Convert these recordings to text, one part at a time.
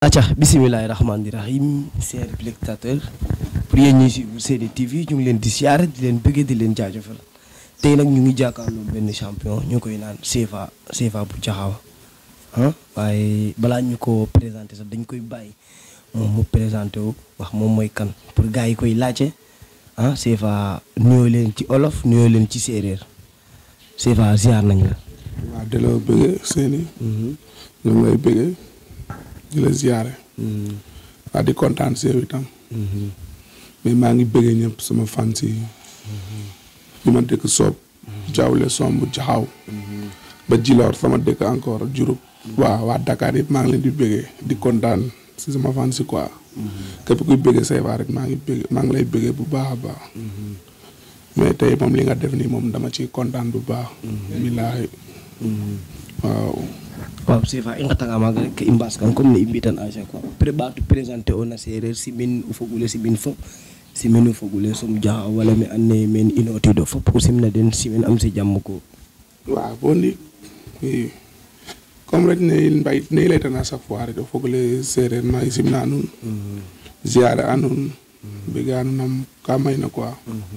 acca bisimilahi rahmaani rahim chers spectateurs pour yéen ñi suivre Sene TV ñu ngi leen di siyaare di leen bëggee di leen jaajëfal tey nag ñu ngi jàkkaarloo benn champion ñu koy naan CFA CFA bu jaxaw ah waaye balaa ñu ko présenté sax dañ koy bàyyi moom mu présenté wu wax moom mooy kan pour gars yi koy laajte ah CFA nuyoo leen ci olof nuyoo leen ci séeréer CFA ziar nañ la. waaw di la bëggee seeni ñu ngi lay bëggee di la ziare waa di kontaan si yow itam mais maa ngi bëggee ñëpp sama fans yi ñu ma dëkk soob jawle somb jaxaw ba jiloor sama dëkk encore Diouroup waaw waa Dakar yëpp maa ngi leen di bëggee di kontaan si sama fans yi quoi képp kuy bëggee CFA rek maa ngi bëggee maa ngi lay bëggee bu baax a baax mais tey moom li nga def nii moom dama ci kontaan bu baax billaahi waaw waaw CFA i ngatangamaga rek i mbaas kan comme ne i mbitan à chaque fois après ɓaatu présenter ona sereer simin o fogole simin fop simin o fogole som jaxa wala me and naye men inotido fop o simna den simin am si jàmm ko waaw bo ndik i comme rek ne mbay ne i laytana chaque fois rek o fogole sereer ma i simna nuun ziare a nuun bega nuun ka mayna quoi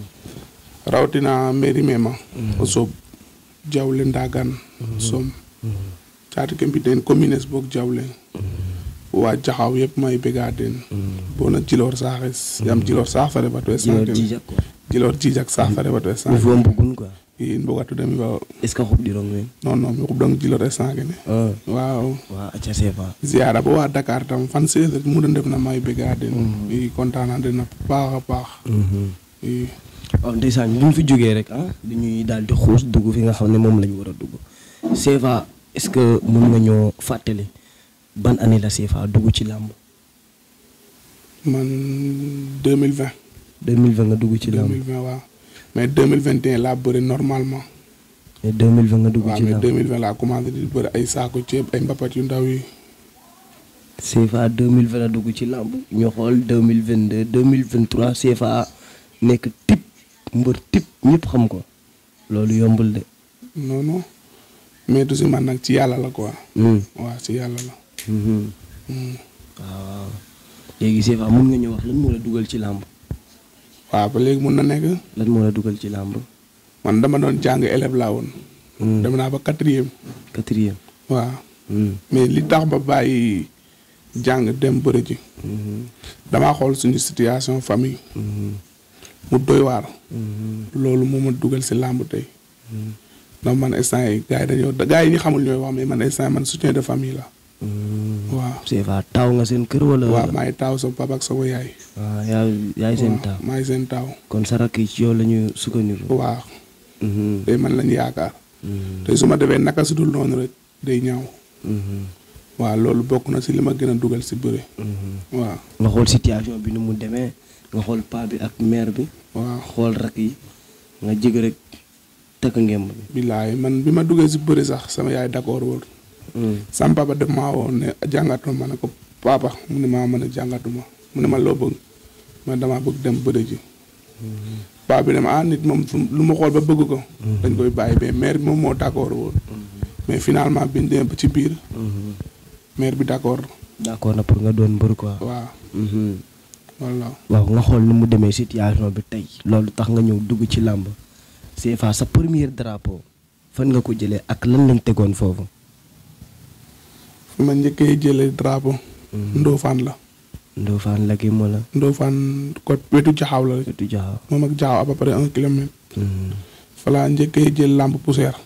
rawatina mairie mema o sooɓ jawle ndagan som caati ke mbi den communes boog jawle waa jaxaw yëpp may bega den bona jiloor saaxes yaam jiloor saax fa refa to jiloor jijak quoi jiloor jijak saax fa refa to mi instant fo mbugun quoi in mbogatu dem wa est ce que xoɓɗirong men non non mi xubdong jiloor instant kene ah waaw wa aca CFA ziara bo waa Dakar tam fan seeset mu da ndef na may bega den i kontaan na den a paax a paax i waaw ndeysaan bu ñu fi jógee rek ah dañuy daal di xuus dugg fi nga xam ne moom la ñu war a dugg CFA est ce que mun nga ñoo fàttali ban année la CFA dugg ci làmb man 2020 2020 nga dugg ci làmb 2020 waaw mais 2021 laa bëri normalement mais 2020 nga dugg waaw ci mais làmb 2020 laa commencé di bëri ay saako ceeb ay mbapat yu ndaw yi CFA 2020 la dugg ci làmb ñu xool 2022 2023 CFA nekk tip mbër tip ñëpp xam ko loolu yombul de. non non mais du si man nag ci yàlla la quoi Hmm. waaw ci yàlla la Mhm. Hmm. waaw waaw léegi CFA mun nga ñu wax lan moo la dugal ci làmb waaw ba léegi mun na nekk lan moo la dugal ci làmb. man dama doon jàng élève laa woon Hmm. dem naa ba quatrième quatrième. waaw Hmm. mais li tax ba bàyyi jàng dem bëri ji Mhm. damaa xool suñu situation famille Mhm. mu doy waar Mhm. loolu moo ma dugal si làmb tey Mhm. ndax man instant yi gars yi dañoo gars yi ñu xamul ñooy wax mais man instant yi man soutien de famille la Mhm. waaw CFA taaw nga seen kër wala. waaw maay taaw sama papa ak sama yaay waaw yaa yaay seen waaw taaw. maay seen taaw kon sa rakk yi ci yow la ñu sukkandiku. waaw Mhm. tey man lañ yaakaar Mhm. tey su ma defee naka si dul noonu rek day ñaaw Mhm. waaw loolu bokk na si li ma gën a dugal si bëre Mhm. waaw nga xool situation bi nu mu demee nga xool paa bi ak mère bi waaw xool rak yi nga jég rek takk ngemb bi. billaay man bi ma duggee si bëre sax sama yaay d'accord woon sama papa def maa woon ne jàngatuma ma ne ko papa mu ne maa mën a jàngatuma mu ne ma loo bëgg ma damaa bëgg dem bëre ji papa bi ne ma ah nit moom fu- lu ma xool ba bëgg ko dañ koy bàyyi mais mère bi moom moo d'accord woon mais finalement biñ demee ba ci biir mère bi d'accord d'accord na pour nga doon mbër quoi. waaw voilà waaw nga xool nu mu demee situation bi tey loolu tax nga ñëw dugg ci làmb CFA sa premier drapeau fan nga ko jëlee ak lan lañ tegoon foofu. fi ma njëkkee jëlee drapeau Ndofane la Ndofane la kii moo la. Ndofane ko wetu jaxaaw la rek wetu jaxaw. moom ak jaxaaw à peu près un kilomètre fa laa njëkkee jël lampe poussière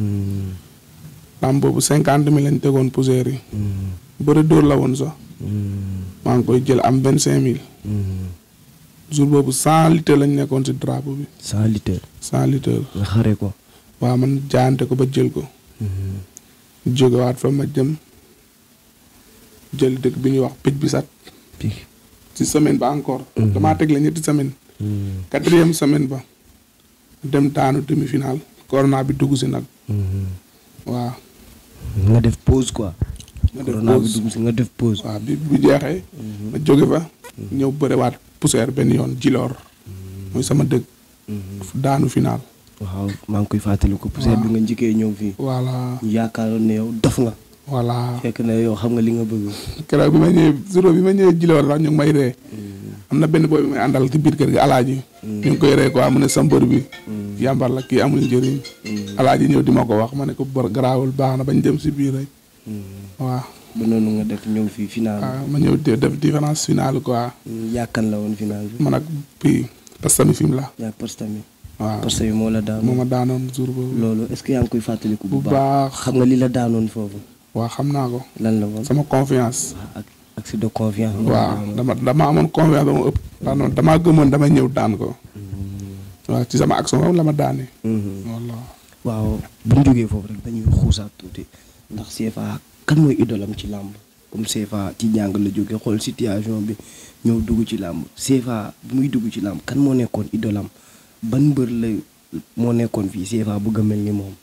lampe boobu cinquante mille lañ tegoon poussière yi bëri dóor la woon sax maa ngi koy jël am vingt cinq mille jour boobu cent litres lañ nekkoon si drapeau bi cent litres. cent litres nga xare ko. waaw man jaante ko ba jël ko jógewaat fa ma jëm jël dëkk bi ñuy wax picc bi sat Pi. si semaine ba encore damaa teg la ñetti semaine quatrième semaine ba dem daanu demi final corona bi dugg si nag waaw nga def pause quoi. nga def corona bi pause. dugg si nga def pause. waaw bi bu jeexee ma jóge fa ñëw bëriwaat poussière benn yoon jiloor muy sama dëkk daanu final waaw maa ngi koy fàttali ko poussière bi nga njëkkee ñëw fii. voilà ñu yaakaaroon ne yow dof nga. voilà fekk na yow xam nga li nga bëgg. keroog bi ma ñëwee jour bi ma ñëwee jiloor sax ñu ngi may ree am na benn booy bi may àndal ci biir kër gi alaaji ñu ngi koy ree quoi mu ne sa mbër bi yàmbar la kii amul njëriñ alaaji ñëw di ma ko wax ma ne ko bor garaawul baax na bañ dem si biir rek waaw ba noonu nga def ñëw fii final. waaw ma ñëw di def différence finale quoi yàkkan la woon final bi. man ak pii parce que tamit fi mu la yaa parce tamit. waaw parce que moo la daanoon. moo ma daanoon jour boobu loolu est-ce que yaa ngi koy fàttaliku bu bu baax. baax xam nga li la daanoon foofu. waaw xam naa ko lan la woon. sama confiance ak accès de confiance. waaw dama dama amoon confiance ba mu ëpp ndax noonu damaa gëmoon damay ñëw daan ko waaw ci sama action la ma daane walla waaw bu ñu jógee foofu rek dañuy xuusaat tuuti ndax CFA kan mooy idolam ci làmb comme CFA ci njàng la jógee xool situation bi ñëw dugg ci làmb CFA bu muy dugg ci làmb kan moo nekkoon idolam ban mbër la moo nekkoon fii CFA bëgg a mel ni moom.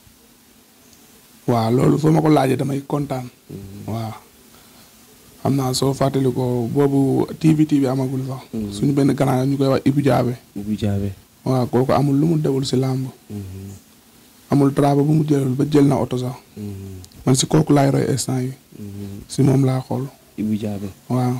waaw loolu soo ma ko laajee damay kontaan waaw xam naa soo fàttali ko boobu TV TV amagul sax suñu benn grand ñu koy wax Ibou Diabe bu jaabe. waaw kooku amul lu mu dewul si làmb amul travail bu mu jëlul ba jël na oto sax man si kooku laay roy instant yi si moom laa xool Ibou Diabe. waaw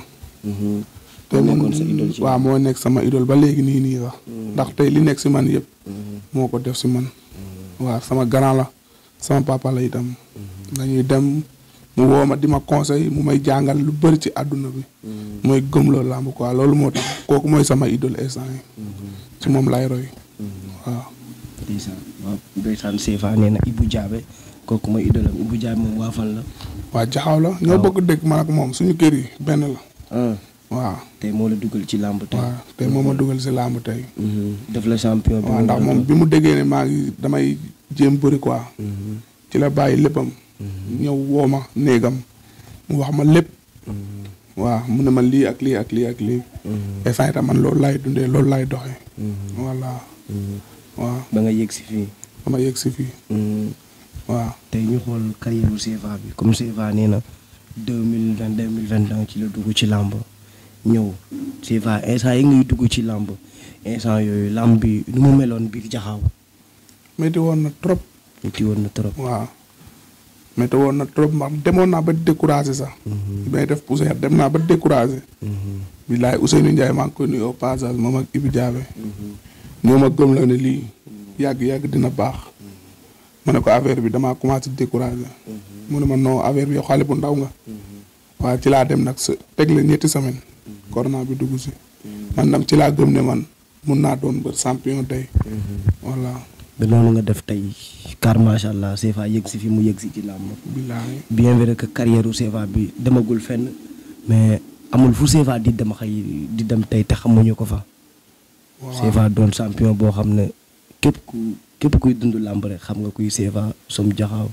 te moo moom nekkoon sa idole ci waaw moo nekk sama idole ba léegi nii nii sax ndax tey li nekk si man yëpp moo ko def si man waaw sama grand la sama papa la itam dañuy dem mu woo ma di ma conseil mu may jàngal lu bëri ci àdduna bi mooy gëmloo làmb quoi loolu moo tax kooku mooy sama idole instant yi ci moom lay roy waaw ndeysaan waaw ndeysaan CFA nee na Ibou Diabe kooku mooy idolam Ibou Diabe moom waa fan la. waa jaxaw la ñoo bokk dëkk man ak moom suñu kër yi benn la ah waaw tey moo la dugal ci làmb tey. waaw te moom ma dugal si làmb tey def la champion bi waaw ndax moom bi mu déggee ne maa ngi damay jéem bëri quoi ci la bàyyi léppam ñëw woo ma néegam mu wax ma lépp waaw mu ne ma lii ak lii ak lii ak lii instant itam man loolu laay dundee loolu laay doxee voilà waaw ba nga yegg si fii. dama yegg si fii waaw tey ñu xool carrière bu CFA bi comme CFA nee na deux mille vingt deux mille vingt un ci la dugg ci làmb ñëw CFA instant yi ngay dugg ci làmb instant yooyu làmb bi nu mu meloon biir jaxaaw métti woon na trop metti woon na trop. waaw métti woon na trop ndax demoon naa ba découragé sax bi may def poussière dem naa ba découragé billaay Ousseynou Ndiaye maa ngi koy nuyu au passage moom ak Ibou Diabe ñoo ma gëm la ne lii yàgg-yàgg dina baax ma ne ko affaire bi damaa commencé découragé mu ne ma non affaire bi yow xale bu ndaw nga waaye ci laa dem nag sa teg la ñetti semaine corona bi dugg si man dam ci laa gëm ne man mun naa doon ba champion tey voilà ba noonu nga def tey car macha allah CFA yegg si fi mu yegg si ci làmb billaay bien vrai que carrière u CFA bi demagul fenn mais amul fu CFA di dem xëy di dem tey te xamuñu ko fa. waaw CFA doon champion boo xam ne képp ku képp kuy dund làmb rek xam nga kuy CFA som jaxaaw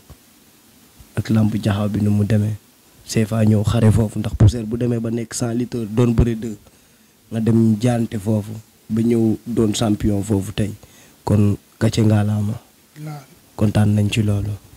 ak làmb jaxaaw bi nu mu demee CFA ñëw xare foofu ndax poussière bu demee ba nekk 100 litres doon bëre deux nga dem jaante foofu ba ñëw doon champion foofu tey kon gàcce ngaalaama billaay kontaan nañ ci loolu.